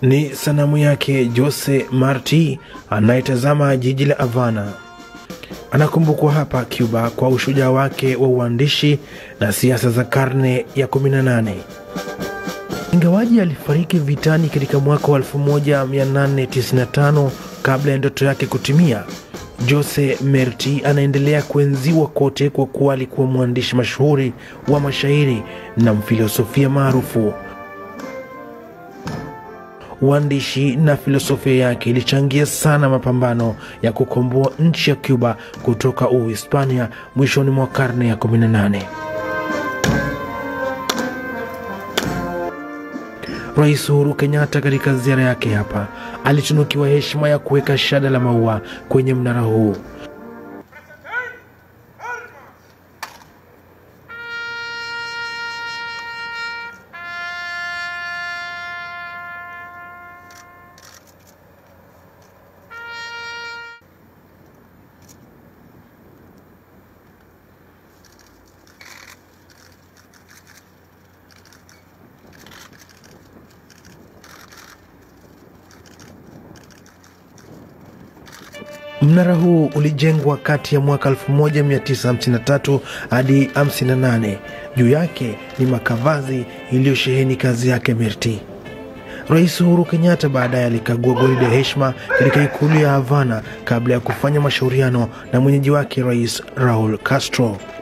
Ni sanamu yake Jose Marti anayetazama jiji la Havana. Anakumbukwa hapa Cuba kwa ushujaa wake wa uandishi na siasa za karne ya 18. Ingawaji alifariki vitani katika mwaka wa 1895 kabla ya ndoto yake kutimia, Jose Marti anaendelea kuenziwa kote kwa kuwa alikuwa mwandishi mashuhuri wa mashairi na mfilosofia maarufu. Uandishi na filosofia yake ilichangia sana mapambano ya kukomboa nchi ya Cuba kutoka Uhispania mwishoni mwa karne ya 18. Rais Uhuru Kenyatta katika ziara yake hapa alitunukiwa heshima ya kuweka shada la maua kwenye mnara huu. Mnara huu ulijengwa kati ya mwaka 1953 hadi 58. Juu yake ni makavazi iliyosheheni kazi yake Mirti. Rais Uhuru Kenyatta baadaye alikagua gwaride ya heshima katika ikulu ya Havana kabla ya kufanya mashauriano na mwenyeji wake Rais Raul Castro.